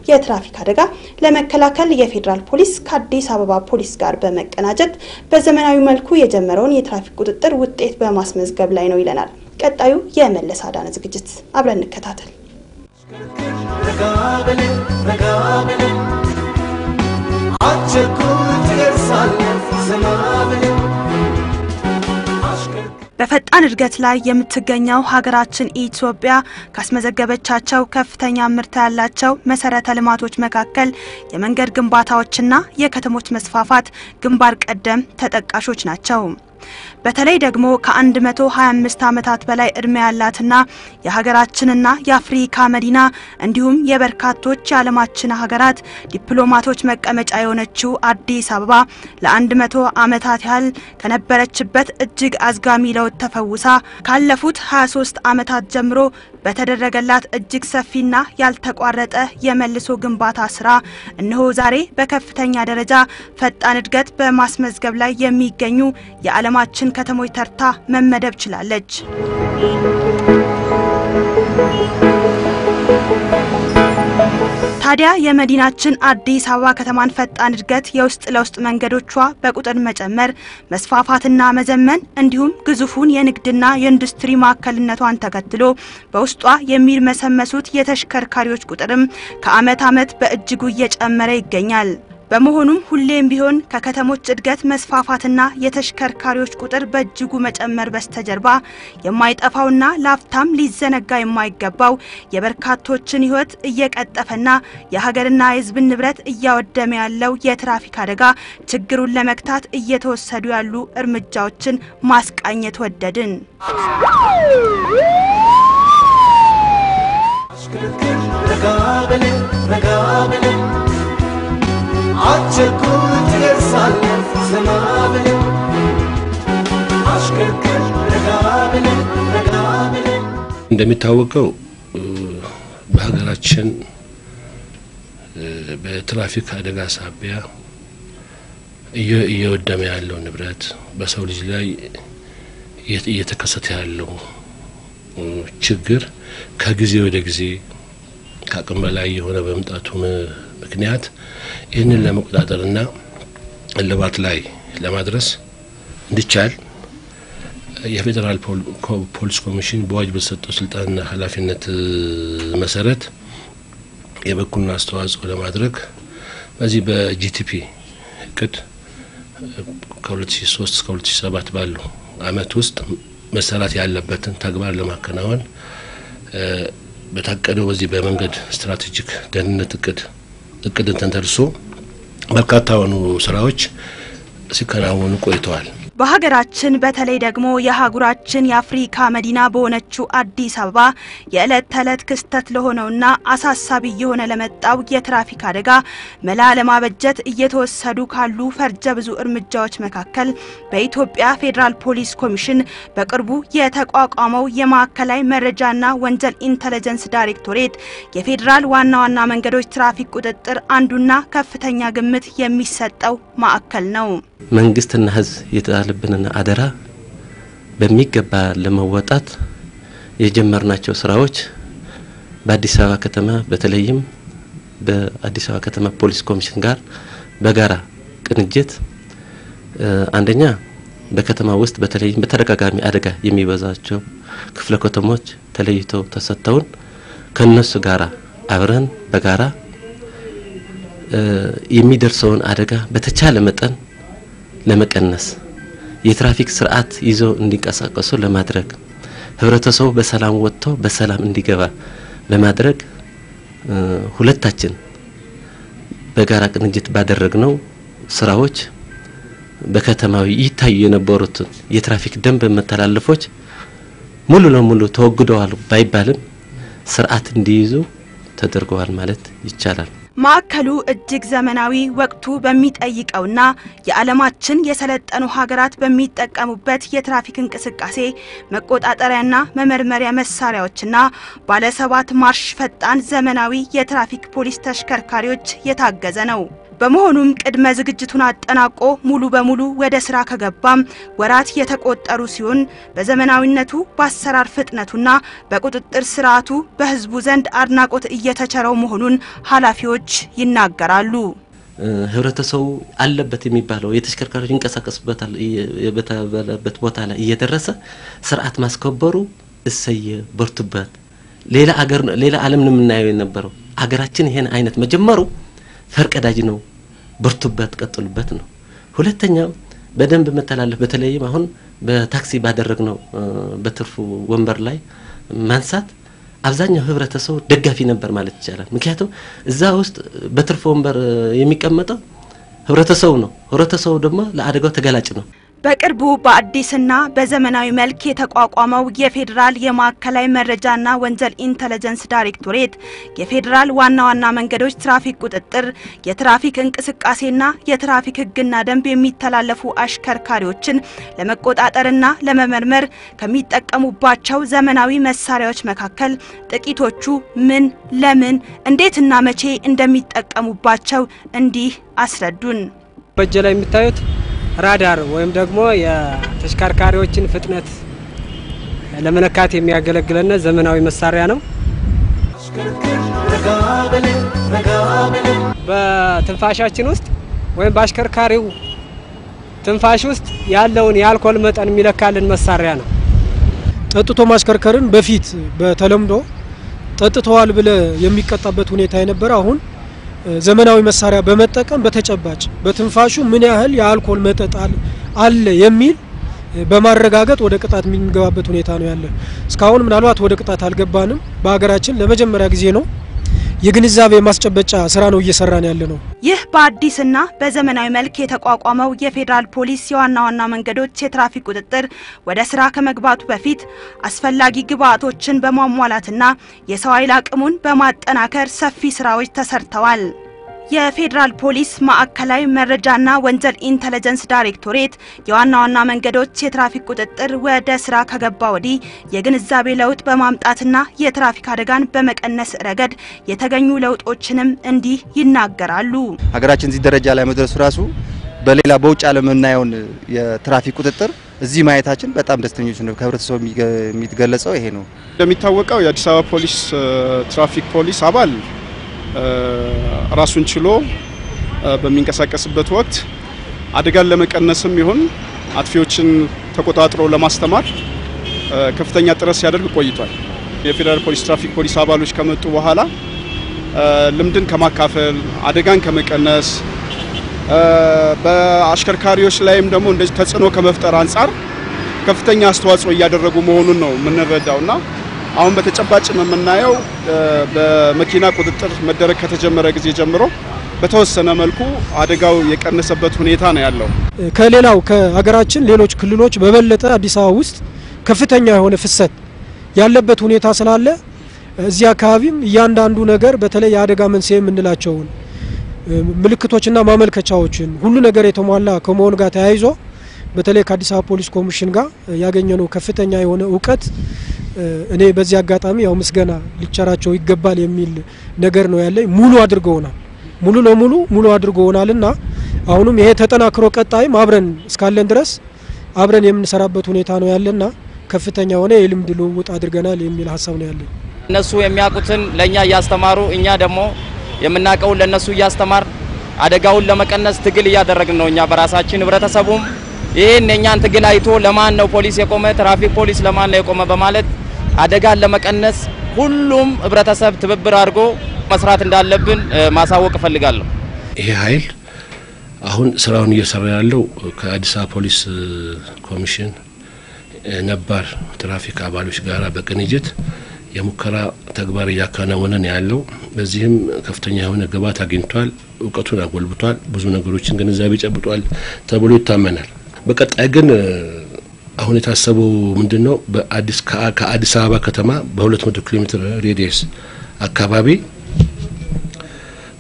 የትራፊክ አደጋ ለመከላከል የፌዴራል ፖሊስ ከአዲስ አበባ ፖሊስ ጋር በመቀናጀት በዘመናዊ መልኩ የጀመረውን የትራፊክ ቁጥጥር ውጤት በማስመዝገብ ላይ ነው ይለናል። ቀጣዩ የመለስ አዳነ ዝግጅት አብረን እንከታተል። በፈጣን እድገት ላይ የምትገኘው ሀገራችን ኢትዮጵያ ካስመዘገበቻቸው ከፍተኛ ምርታ ያላቸው መሰረተ ልማቶች መካከል የመንገድ ግንባታዎችና የከተሞች መስፋፋት ግንባር ቀደም ተጠቃሾች ናቸው። በተለይ ደግሞ ከ125 ዓመታት በላይ እድሜ ያላትና የሀገራችንና የአፍሪካ መዲና እንዲሁም የበርካቶች የዓለማችን ሀገራት ዲፕሎማቶች መቀመጫ የሆነችው አዲስ አበባ ለ100 ዓመታት ያህል ከነበረችበት እጅግ አዝጋሚ ለውጥ ተፈውሳ ካለፉት 23 ዓመታት ጀምሮ በተደረገላት እጅግ ሰፊና ያልተቋረጠ የመልሶ ግንባታ ስራ እነሆ ዛሬ በከፍተኛ ደረጃ ፈጣን እድገት በማስመዝገብ ላይ የሚገኙ የዓለማችን ከተሞች ተርታ መመደብ ችላለች። ታዲያ የመዲናችን አዲስ አበባ ከተማን ፈጣን እድገት የውስጥ ለውስጥ መንገዶቿ በቁጥር መጨመር፣ መስፋፋትና መዘመን እንዲሁም ግዙፉን የንግድና የኢንዱስትሪ ማዕከልነቷን ተከትሎ በውስጧ የሚርመሰመሱት የተሽከርካሪዎች ቁጥርም ከዓመት ዓመት በእጅጉ እየጨመረ ይገኛል። በመሆኑም ሁሌም ቢሆን ከከተሞች እድገት መስፋፋትና የተሽከርካሪዎች ቁጥር በእጅጉ መጨመር በስተጀርባ የማይጠፋውና ላፍታም ሊዘነጋ የማይገባው የበርካቶችን ሕይወት እየቀጠፈና የሀገርና የሕዝብን ንብረት እያወደመ ያለው የትራፊክ አደጋ ችግሩን ለመግታት እየተወሰዱ ያሉ እርምጃዎችን ማስቃኘት ወደድን። እንደሚታወቀው በሀገራችን በትራፊክ አደጋ ሳቢያ እየወደመ ያለው ንብረት በሰው ልጅ ላይ እየተከሰተ ያለው ችግር ከጊዜ ወደ ጊዜ ከአቅም በላይ የሆነ በመምጣቱ ምክንያት ይህንን ለመቆጣጠርና እልባት ላይ ለማድረስ እንዲቻል የፌዴራል ፖሊስ ኮሚሽን በአዋጅ በተሰጠው ስልጣንና ኃላፊነት መሰረት የበኩሉን አስተዋጽኦ ለማድረግ በዚህ በጂቲፒ እቅድ ከ2003 እስከ 2007 ባለው አመት ውስጥ መሰራት ያለበትን ተግባር ለማከናወን በታቀደው በዚህ በመንገድ ስትራቴጂክ ደህንነት እቅድ እቅድን ተንተርሶ በርካታ የሆኑ ስራዎች ሲከናወኑ ቆይተዋል። በሀገራችን በተለይ ደግሞ የአህጉራችን የአፍሪካ መዲና በሆነችው አዲስ አበባ የዕለት ተዕለት ክስተት ለሆነውና አሳሳቢ እየሆነ ለመጣው የትራፊክ አደጋ መላ ለማበጀት እየተወሰዱ ካሉ ፈርጀ ብዙ እርምጃዎች መካከል በኢትዮጵያ ፌዴራል ፖሊስ ኮሚሽን በቅርቡ የተቋቋመው የማዕከላዊ መረጃና ወንጀል ኢንተለጀንስ ዳይሬክቶሬት የፌዴራል ዋና ዋና መንገዶች ትራፊክ ቁጥጥር አንዱና ከፍተኛ ግምት የሚሰጠው ማዕከል ነው። መንግስትና ሕዝብ የተጣለብንን አደራ በሚገባ ለመወጣት የጀመርናቸው ስራዎች በአዲስ አበባ ከተማ በተለይም በአዲስ አበባ ከተማ ፖሊስ ኮሚሽን ጋር በጋራ ቅንጅት አንደኛ በከተማ ውስጥ በተለይም በተደጋጋሚ አደጋ የሚበዛቸው ክፍለ ከተሞች ተለይተው ተሰጥተውን ከነሱ ጋራ አብረን በጋራ የሚደርሰውን አደጋ በተቻለ መጠን ለመቀነስ የትራፊክ ስርዓት ይዘው እንዲንቀሳቀሱ ለማድረግ ህብረተሰቡ በሰላም ወጥቶ በሰላም እንዲገባ ለማድረግ ሁለታችን በጋራ ቅንጅት ባደረግነው ስራዎች በከተማዊ ይታዩ የነበሩትን የትራፊክ ደንብ መተላለፎች ሙሉ ለሙሉ ተወግደዋል ባይባልም ስርዓት እንዲይዙ ተደርገዋል ማለት ይቻላል። ማዕከሉ እጅግ ዘመናዊ ወቅቱ በሚጠይቀውና የዓለማችን የሰለጠኑ ሀገራት በሚጠቀሙበት የትራፊክ እንቅስቃሴ መቆጣጠሪያና መመርመሪያ መሳሪያዎችና ባለ ሰባት ማርሽ ፈጣን ዘመናዊ የትራፊክ ፖሊስ ተሽከርካሪዎች የታገዘ ነው። በመሆኑም ቅድመ ዝግጅቱን አጠናቆ ሙሉ በሙሉ ወደ ስራ ከገባም ወራት የተቆጠሩ ሲሆን በዘመናዊነቱ በአሰራር ፍጥነቱና በቁጥጥር ስርዓቱ በሕዝቡ ዘንድ አድናቆት እየተቸረው መሆኑን ኃላፊዎች ይናገራሉ። ህብረተሰቡ አለበት የሚባለው የተሽከርካሪዎች ይንቀሳቀሱበታል በተባለበት ቦታ ላይ እየደረሰ ስርዓት ማስከበሩ እሰየ በርቱበት። ሌላ አገር ሌላ ዓለም ነው የምናየው የነበረው አገራችን ይሄን አይነት መጀመሩ ፈርቀዳጅ ነው። በርቱበት፣ ቀጥሉበት ነው። ሁለተኛው በደንብ መተላለፍ በተለይም አሁን በታክሲ ባደረግነው በትርፉ ወንበር ላይ ማንሳት አብዛኛው ህብረተሰቡ ደጋፊ ነበር ማለት ይቻላል። ምክንያቱም እዛ ውስጥ በትርፉ ወንበር የሚቀመጠው ህብረተሰቡ ነው። ህብረተሰቡ ደግሞ ለአደጋው ተጋላጭ ነው። በቅርቡ በአዲስና በዘመናዊ መልክ የተቋቋመው የፌዴራል የማዕከላዊ መረጃና ወንጀል ኢንተለጀንስ ዳይሬክቶሬት የፌዴራል ዋና ዋና መንገዶች ትራፊክ ቁጥጥር፣ የትራፊክ እንቅስቃሴና የትራፊክ ሕግና ደንብ የሚተላለፉ አሽከርካሪዎችን ለመቆጣጠርና ለመመርመር ከሚጠቀሙባቸው ዘመናዊ መሳሪያዎች መካከል ጥቂቶቹ ምን፣ ለምን፣ እንዴትና መቼ እንደሚጠቀሙባቸው እንዲህ አስረዱን። በእጅ ላይ የምታዩት ራዳር ወይም ደግሞ የተሽከርካሪዎችን ፍጥነት ለመለካት የሚያገለግለን ዘመናዊ መሳሪያ ነው። በትንፋሻችን ውስጥ ወይም በአሽከርካሪው ትንፋሽ ውስጥ ያለውን የአልኮል መጠን የሚለካልን መሳሪያ ነው። ጠጥቶ ማሽከርከርን በፊት በተለምዶ ጠጥተዋል ብለ የሚቀጣበት ሁኔታ የነበረ አሁን ዘመናዊ መሳሪያ በመጠቀም በተጨባጭ በትንፋሹ ምን ያህል የአልኮል መጠጥ አለ የሚል በማረጋገጥ ወደ ቅጣት የምንገባበት ሁኔታ ነው ያለ። እስካሁን ምናልባት ወደ ቅጣት አልገባንም። በሀገራችን ለመጀመሪያ ጊዜ ነው የግንዛቤ ማስጨበጫ ስራ ነው እየሰራን ያለ ነው። ይህ በአዲስና በዘመናዊ መልክ የተቋቋመው የፌዴራል ፖሊስ የዋና ዋና መንገዶች የትራፊክ ቁጥጥር ወደ ስራ ከመግባቱ በፊት አስፈላጊ ግብዓቶችን በማሟላትና የሰው ኃይል አቅሙን በማጠናከር ሰፊ ስራዎች ተሰርተዋል። የፌዴራል ፖሊስ ማዕከላዊ መረጃና ወንጀል ኢንተለጀንስ ዳይሬክቶሬት የዋና ዋና መንገዶች የትራፊክ ቁጥጥር ወደ ስራ ከገባ ወዲህ የግንዛቤ ለውጥ በማምጣትና የትራፊክ አደጋን በመቀነስ ረገድ የተገኙ ለውጦችንም እንዲህ ይናገራሉ። ሀገራችን እዚህ ደረጃ ላይ መድረሱ ራሱ በሌላ በውጭ ዓለም የምናየውን የትራፊክ ቁጥጥር እዚህ ማየታችን በጣም ደስተኞች ነው። ከህብረተሰቡ የሚገለጸው ይሄ ነው። እንደሚታወቀው የአዲስ አበባ ፖሊስ ትራፊክ ፖሊስ አባል ራሱን ችሎ በሚንቀሳቀስበት ወቅት አደጋን ለመቀነስም ይሁን አጥፊዎችን ተቆጣጥሮ ለማስተማር ከፍተኛ ጥረት ሲያደርግ ቆይቷል። የፌዴራል ፖሊስ ትራፊክ ፖሊስ አባሎች ከመጡ በኋላ ልምድን ከማካፈል አደጋን ከመቀነስ በአሽከርካሪዎች ላይም ደግሞ እንደዚህ ተጽዕኖ ከመፍጠር አንጻር ከፍተኛ አስተዋጽኦ እያደረጉ መሆኑን ነው የምንረዳው እና አሁን በተጨባጭ የምናየው በመኪና ቁጥጥር መደረግ ከተጀመረ ጊዜ ጀምሮ በተወሰነ መልኩ አደጋው የቀነሰበት ሁኔታ ነው ያለው። ከሌላው ከሀገራችን ሌሎች ክልሎች በበለጠ አዲስ አበባ ውስጥ ከፍተኛ የሆነ ፍሰት ያለበት ሁኔታ ስላለ እዚህ አካባቢም እያንዳንዱ ነገር በተለይ የአደጋ መንስኤ የምንላቸውን ምልክቶችና ማመልከቻዎችን ሁሉ ነገር የተሟላ ከመሆኑ ጋር ተያይዞ በተለይ ከአዲስ አበባ ፖሊስ ኮሚሽን ጋር ያገኘነው ከፍተኛ የሆነ እውቀት እኔ በዚህ አጋጣሚ ያው ምስጋና ሊቸራቸው ይገባል የሚል ነገር ነው ያለኝ። ሙሉ አድርገውናል፣ ሙሉ ለሙሉ ሙሉ አድርገውናልና አሁንም ይሄ ተጠናክሮ ቀጣይም አብረን እስካለን ድረስ አብረን የምንሰራበት ሁኔታ ነው ያለና ከፍተኛ የሆነ የልምድ ልውውጥ አድርገናል የሚል ሀሳብ ነው ያለኝ። እነሱ የሚያውቁትን ለእኛ እያስተማሩ እኛ ደግሞ የምናውቀውን ለእነሱ እያስተማር አደጋውን ለመቀነስ ትግል እያደረግን ነው እኛ በራሳችን ህብረተሰቡም ይህን የእኛን ትግል አይቶ ለማን ነው ፖሊስ የቆመ ትራፊክ ፖሊስ ለማን ነው የቆመ በማለት አደጋን ለመቀነስ ሁሉም ህብረተሰብ ትብብር አድርጎ መስራት እንዳለብን ማሳወቅ እፈልጋለሁ። ይሄ ኃይል አሁን ስራውን እየሰራ ያለው ከአዲስ አበባ ፖሊስ ኮሚሽን ነባር ትራፊክ አባሎች ጋራ በቅንጅት የሙከራ ተግባር እያከናወነ ነው ያለው። በዚህም ከፍተኛ የሆነ ግብዓት አግኝቷል፣ እውቀቱን አጎልብቷል፣ ብዙ ነገሮችን ግንዛቤ ጨብጧል ተብሎ ይታመናል። በቀጣይ ግን አሁን የታሰበው ምንድን ነው? በአዲስ ከአዲስ አበባ ከተማ በ200 ኪሎ ሜትር ሬዲየስ አካባቢ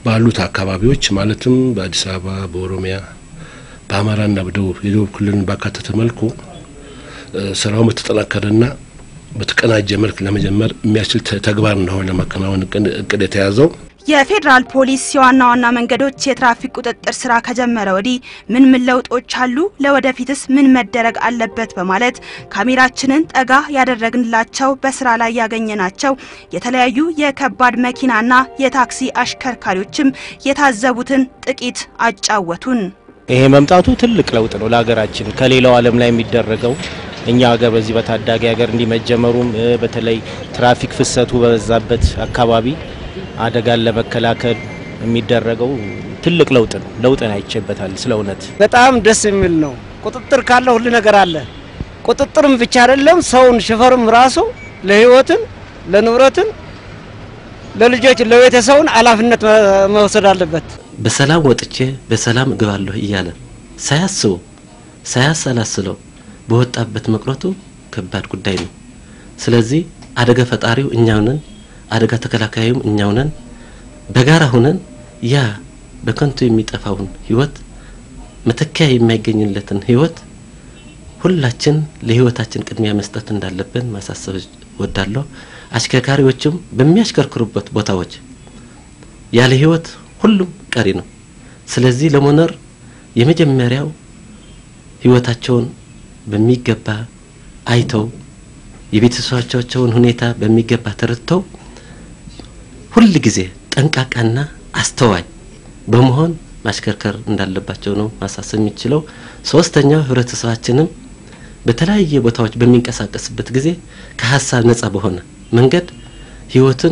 ባሉት አካባቢዎች ማለትም በአዲስ አበባ፣ በኦሮሚያ፣ በአማራና በደቡብ የደቡብ ክልልን ባካተተ መልኩ ስራውን በተጠናከረና በተቀናጀ መልክ ለመጀመር የሚያስችል ተግባር እንደሆነ ለማከናወን እቅድ የተያዘው የፌዴራል ፖሊስ የዋና ዋና መንገዶች የትራፊክ ቁጥጥር ስራ ከጀመረ ወዲህ ምን ምን ለውጦች አሉ? ለወደፊትስ ምን መደረግ አለበት? በማለት ካሜራችንን ጠጋ ያደረግንላቸው በስራ ላይ ያገኘናቸው የተለያዩ የከባድ መኪናና የታክሲ አሽከርካሪዎችም የታዘቡትን ጥቂት አጫወቱን። ይሄ መምጣቱ ትልቅ ለውጥ ነው ለሀገራችን ከሌላው ዓለም ላይ የሚደረገው እኛ ሀገር በዚህ በታዳጊ ሀገር እንዲመጀመሩም በተለይ ትራፊክ ፍሰቱ በበዛበት አካባቢ አደጋን ለመከላከል የሚደረገው ትልቅ ለውጥ ነው። ለውጥን አይቼበታል። ስለ እውነት በጣም ደስ የሚል ነው። ቁጥጥር ካለ ሁሉ ነገር አለ። ቁጥጥርም ብቻ አይደለም፣ ሰውን ሾፌርም ራሱ ለህይወትን፣ ለንብረትን፣ ለልጆች፣ ለቤተሰቡን ኃላፊነት መውሰድ አለበት። በሰላም ወጥቼ በሰላም እግባለሁ እያለ ሳያስቡ ሳያሰላስለው በወጣበት መቅረቱ ከባድ ጉዳይ ነው። ስለዚህ አደጋ ፈጣሪው እኛው ነን፣ አደጋ ተከላካዩም እኛው ነን። በጋራ ሁነን ያ በከንቱ የሚጠፋውን ህይወት መተኪያ የማይገኝለትን ህይወት ሁላችን ለህይወታችን ቅድሚያ መስጠት እንዳለብን ማሳሰብ ወዳለሁ። አሽከርካሪዎችም በሚያሽከርክሩበት ቦታዎች ያለ ህይወት ሁሉም ቀሪ ነው። ስለዚህ ለመኖር የመጀመሪያው ህይወታቸውን በሚገባ አይተው የቤተሰቦቻቸውን ሁኔታ በሚገባ ተረድተው ሁል ጊዜ ጠንቃቃና አስተዋይ በመሆን ማሽከርከር እንዳለባቸው ነው ማሳሰብ የሚችለው። ሶስተኛው ህብረተሰባችንም በተለያየ ቦታዎች በሚንቀሳቀስበት ጊዜ ከሀሳብ ነጻ በሆነ መንገድ ህይወትን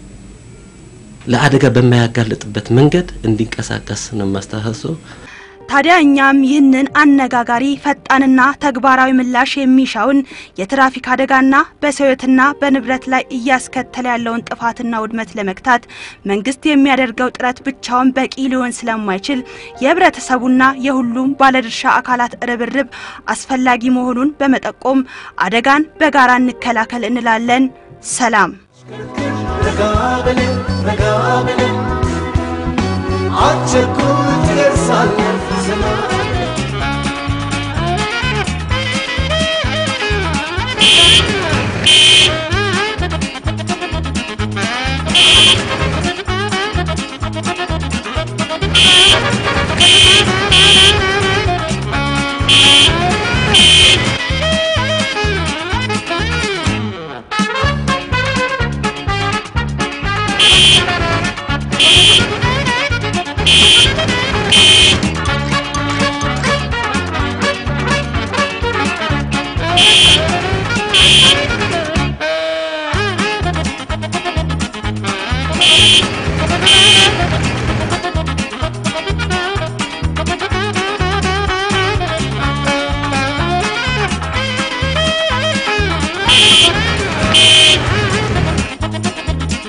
ለአደጋ በማያጋልጥበት መንገድ እንዲንቀሳቀስ ነው ማስተሳሰብ። ታዲያ እኛም ይህንን አነጋጋሪ ፈጣንና ተግባራዊ ምላሽ የሚሻውን የትራፊክ አደጋና በሰው ሕይወትና በንብረት ላይ እያስከተለ ያለውን ጥፋትና ውድመት ለመግታት መንግስት የሚያደርገው ጥረት ብቻውን በቂ ሊሆን ስለማይችል የህብረተሰቡና የሁሉም ባለድርሻ አካላት ርብርብ አስፈላጊ መሆኑን በመጠቆም አደጋን በጋራ እንከላከል እንላለን። ሰላም። አቸኩል ትደርሳለህ ዘመን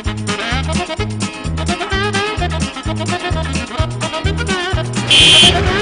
Thank you.